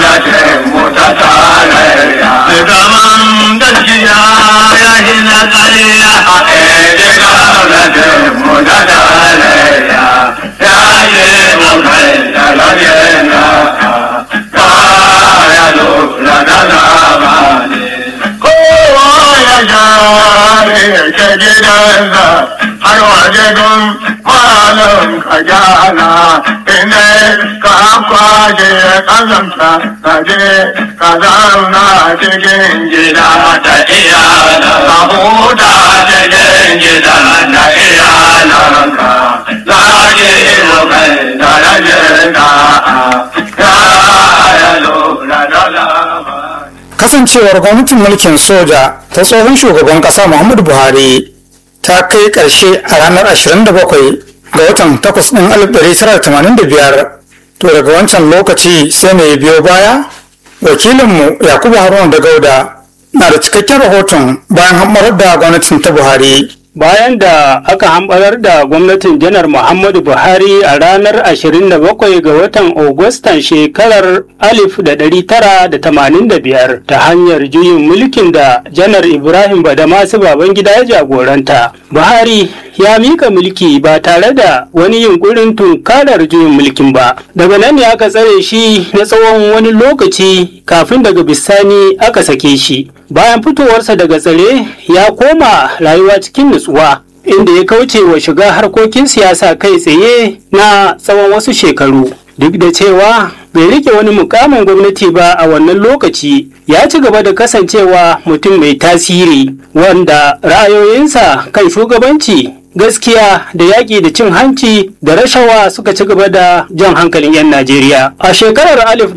gwamnatin mu ta tarayya. Zaman gaskiya ya yi na ƙarya. A ɗaya gwamnatin mu ta tarayya. Ya yi mu kai da rajena. Kaya lura da zamani. Kowa ya share ke gidansa har waje don malam ka gyara. Inda ka kwaje ƙazanta ka je ka zauna cikin gida. Gida da iyana, Ka huta cikin gida da iyalanka. Zaki mu kai da rajena. Kaya lura da zamani. kasancewar gwamnatin mulkin soja ta tsohon shugaban kasa muhammadu buhari ta kai karshe a ranar 27 ga watan 8 ɗin 1985 to daga wancan lokaci sai mai biyo baya wakilinmu yakubu haruna da gauda na da cikakken rahoton bayan hammarar da gwamnatin ta buhari Bayan da aka hambarar da gwamnatin janar Muhammadu Buhari a ranar 27 ga watan Agustan shekarar 1985 ta hanyar juyin mulkin da janar Ibrahim Badamasu Babangida ya jagoranta. Buhari ya mika mulki ba tare da wani yunkurin tunkarar juyin mulkin ba. Daga nan ne aka tsare shi na tsawon wani lokaci kafin daga bisani aka sake shi. Bayan fitowarsa daga tsare ya koma rayuwa cikin nutsuwa inda ya kauce wa shiga harkokin siyasa kai tsaye na tsawon wasu shekaru. Duk da cewa bai rike wani mukamin gwamnati ba a wannan lokaci ya ci gaba da kasancewa mutum mai tasiri wanda ra'ayoyinsa kan shugabanci gaskiya da yaƙi da cin hanci da rashawa suka ci gaba da jan hankalin 'yan Najeriya. A shekarar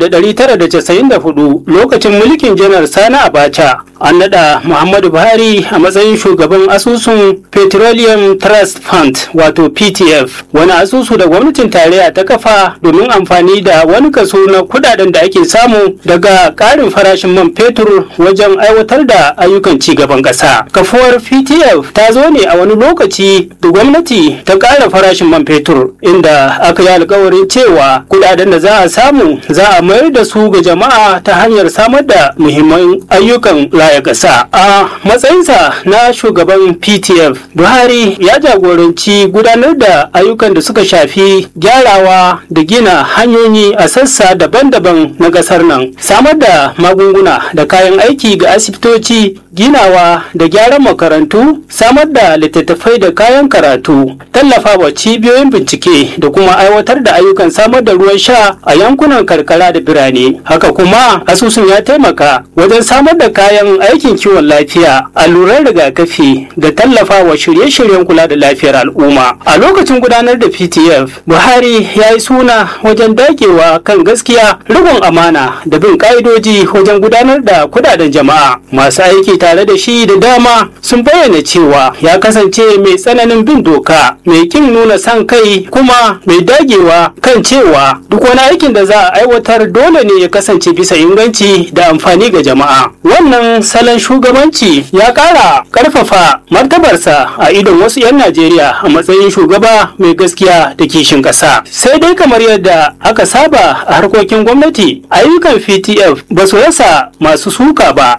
1994 lokacin mulkin janar Sani Abacha an naɗa Muhammadu Buhari a matsayin shugaban asusun Petroleum Trust Fund wato PTF wani asusu da gwamnatin tarayya ta kafa domin amfani da wani kaso na kudaden da ake samu daga ƙarin farashin man fetur wajen aiwatar da ayyukan ci gaban ƙasa. Kafuwar PTF ta zo ne a wani lokaci da gwamnati ta ƙara farashin man fetur inda aka yi alkawarin cewa kudaden da za a samu za a mayar da su ga jama'a ta hanyar samar da muhimman ayyukan raya ƙasa. A matsayinsa na shugaban PTF, Buhari ya jagoranci gudanar da ayyukan da suka shafi gyarawa da gina hanyoyi a sassa daban-daban na ƙasar nan, samar da magunguna da kayan aiki ga asibitoci, ginawa da gyaran makarantu, samar da littattafai da kayan karatu, tallafa wa cibiyoyin bincike da kuma aiwatar da ayyukan samar da ruwan sha a yankunan karkara da birane. Haka kuma asusun ya taimaka wajen samar da kayan aikin kiwon lafiya, alluran rigakafi da tallafa wa shirye-shiryen kula da lafiyar al'umma. A lokacin gudanar da PTF, Buhari ya yi suna wajen dagewa kan gaskiya, riƙon amana da bin ƙa'idoji wajen gudanar da kudaden jama'a. Masu aiki tare da shi da dama sun bayyana cewa ya kasance mai tsananin bin doka, mai kin nuna san kai kuma mai dagewa kan cewa duk wani aikin da za a aiwatar dole ne ya kasance bisa inganci da amfani ga jama'a. Wannan salon shugabanci ya ƙara ƙarfafa martabarsa a idon wasu 'yan Najeriya a matsayin shugaba mai gaskiya da kishin ƙasa. Sai dai kamar yadda aka saba a harkokin gwamnati, ayyukan PTF ba su rasa masu suka ba,